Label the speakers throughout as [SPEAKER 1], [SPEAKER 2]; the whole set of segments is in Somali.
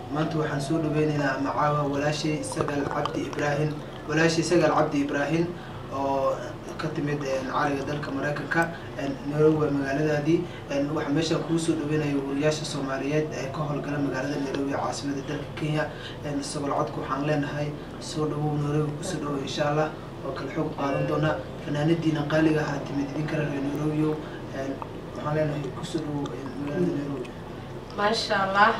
[SPEAKER 1] maanta waxaan soo dhaweyneynaa macaawa walaashay sagal cabdi ibraahim walaashay sagal cabdi ibraahim oo ka timid cariga dalka maraykanka nairobi waa magaaladaadii waxaa meeshaan kuu soo dhaweynayo wariyaasha soomaaliyeed ee ka howlgala magaalada nairobi ee caasimada dalka kenya sagol codka waxaan leenahay soo dhawow nairobi kusoo dhawow insha allah oo kale xoog qaadan doonaa fanaanadiina qaaliga ahaa timid idinka reer nairobio waxaan leenahay kusoo dhawow magaalada nairobi
[SPEAKER 2] maasha allah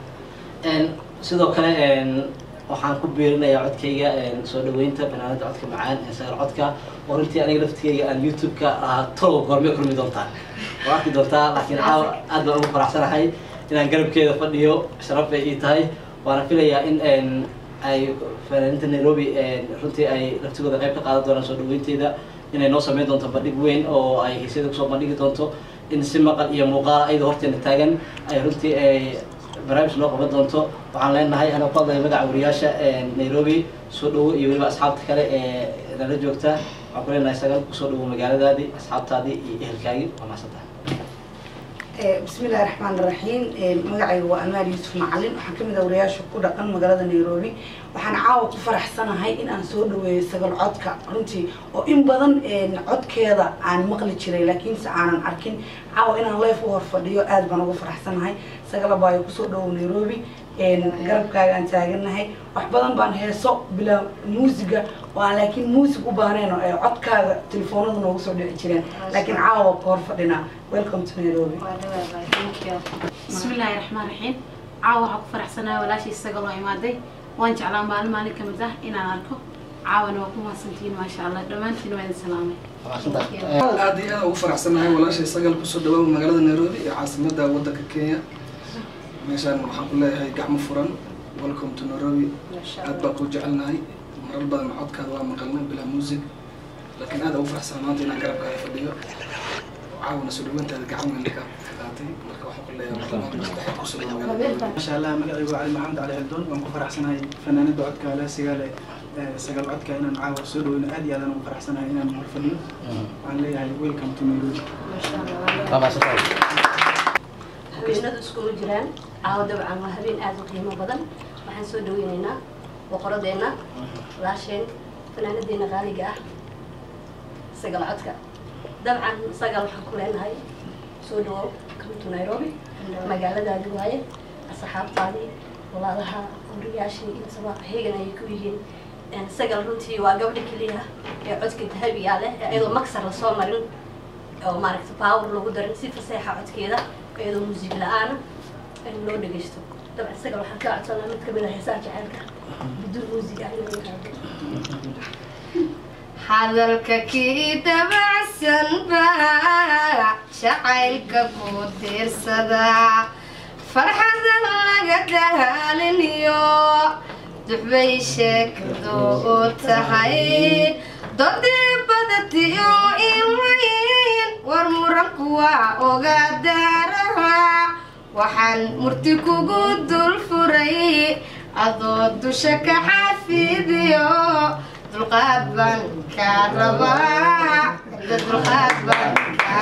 [SPEAKER 3] sidoo kale waxaan ku biirinayaa codkayga soo dhaweynta fanaanada codka macaan ee sagal codka oo runtii aniga laftigayga aan youtube-ka ahaa tolow goormay kulmi doontaan waa arki doontaa laakiin caawa aad baan ugu faraxsanahay inaan garabkeeda fadhiyo sharaf bay ii tahay waana filayaa in ay fanaaninta nairobi runtii ay laftigooda qayb ka qaadan doonaan soo dhaweynteeda inay noo sameyn doonto bandhig weyn oo ay hiisyada kusoo bandhigi doonto in si maqal iyo muuqaal ayadoo horteena taagan ay runtii barnaamij loo qaban doonto waxaan leenahay anaa ku hadlaya magaca wariyaasha nairobi soo dhawo iyo weliba asxaabta kale ee nala joogta waxaan ku leenahay sagal kusoo dhawo magaaladaadii asxaabtaadii iyo ehelkaagii waa mahadsantahay
[SPEAKER 4] bismi illahi raxmaan iraxiim magacayga waa amaal yuusuf macalin waxaan kamid ah wariyaasha ku dhaqan magaalada nairobi waxaan caawa ku faraxsanahay in aan soo dhaweeyo sagal codka runtii oo in badan codkeeda aan maqli jiray laakiinse aanan arkin caawa inaan leef u hor fadhiyo aad baan ugu faraxsanahay sagala baayo kusoo dhawow nairobi garabkaaga aan taaganahay wax badan baan heeso bilaa muusiga oo aan laakiin muusig u baahnayn oo ay codkaaga telefoonada noogu soo dhici jireen laakiin caawa ku hor fadhinaa welcome to nairobi
[SPEAKER 2] bismi illaahi raxmaan raxiim caawa waxaa ku faraxsanahay walaashii isaga loo imaaday waan jeclaa maalin maalin ka mid ah inaan arko caawana waa ku mahadsantihiin maasha allah dhammaantiin waa idin salaamay
[SPEAKER 5] aad iyo aad ugu faraxsanahay walaashay sagal kusoo dhawaaba magaalada nairobi ee caasimada wadanka kenya meeshaan waxaan ku leeyahay gacmo furan welcome to nairobi aad baa kuu jecelnahay marar badan codkaada waa maqalnay bilaa music laakiin aad ugu faraxsan maanta inaan garabkaada fadhiyo caawana soo dhaweyntaada gacan weyn ka qaatay marka waxaan ku leeyahay kusoo dhawa magaalada
[SPEAKER 6] masha allah magacaygu cali maxamed cali xildoon waan ku faraxsanahay fanaanada codka leesiga leh sagal codka inaan caawa soo dhaweyno aad iyo aadaan ugu faraxsanahay inaan hor fadhiyo waxaan leeyahay welcome to nairobi
[SPEAKER 3] waa mahadsantahay
[SPEAKER 7] habeenadu iskuma jiraan caawa dabcan waa habeen aada u qiimo badan waxaan soo dhaweyneynaa boqoradeenna walaasheen fanaanadeena qaaliga ah sagal codka dabcan sagal waxaan ku leenahay soo dhawow come to nairobi magaaladaadi waaye asxaabtaadii walaalaha guriyaashii intaba heegan ayay ku yihiin sagal runtii waa gabdha keliya ee codka dahabigaa leh ee iyadoo maksar lasoo marin oo maaragta power lagu darin si faseexa codkeeda iyadoo muusig la-aana in loo dhegeysto dabcan sagal waxaan ka codsanaa mid kamid ah heesaha jaceylka biduun muusig ah inay qaado
[SPEAKER 8] hadalka kii dabacsan baa jacaylka ku diirsadaa farxadan laga daaliniyo duxbay sheekadu u tahay dodii badatiyo imayn war muranku waa oga daaraha waxaan murti kugu dul furay adoo dusha ka xafidiyo dulqaad baan kaa rabaa dulqaad baan kaa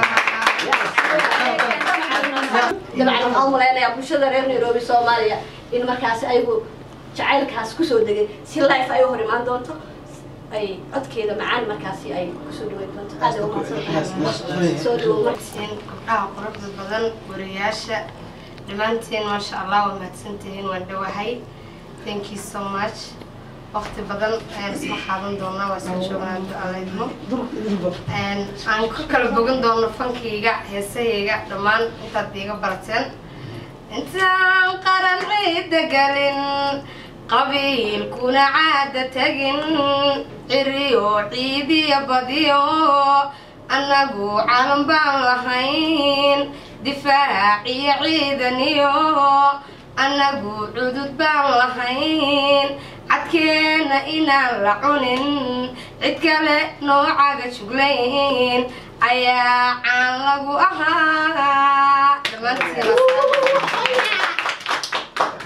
[SPEAKER 8] rabaa
[SPEAKER 7] dabcan waxaan umalaynayaa bulshada reer nairobi soomaaliya in markaasi ayagu jacaylkaas kusoo degay si life ay u hor imaan doonto ay codkeeda macaan markaasi ay kusoo dhaweyn doonto aad ay umahadsantahay soo dhawow
[SPEAKER 8] mahadsantihiin gabdhaha quruxda badan wariyaasha dhammaantiin maasha allah waa mahadsantihiin waan dhawahay thank you so much waqti badan ayaan isla qaadan doonaa waa isla joognaa ducaleydmo aan ku kala bogan doono fankayga heesahayga dhammaan intaad iiga barateen intaan qaran ciida galin qabiilkuna caada tegin ciriyo ciidiya badiyo annagu calan baan lahayn difaaciyo ciidaniyo annagu cudud baan lahayn cadkeenna inaan la cunin cid kale noocaga juglayn ayaa caan lagu ahaa dhammaantiin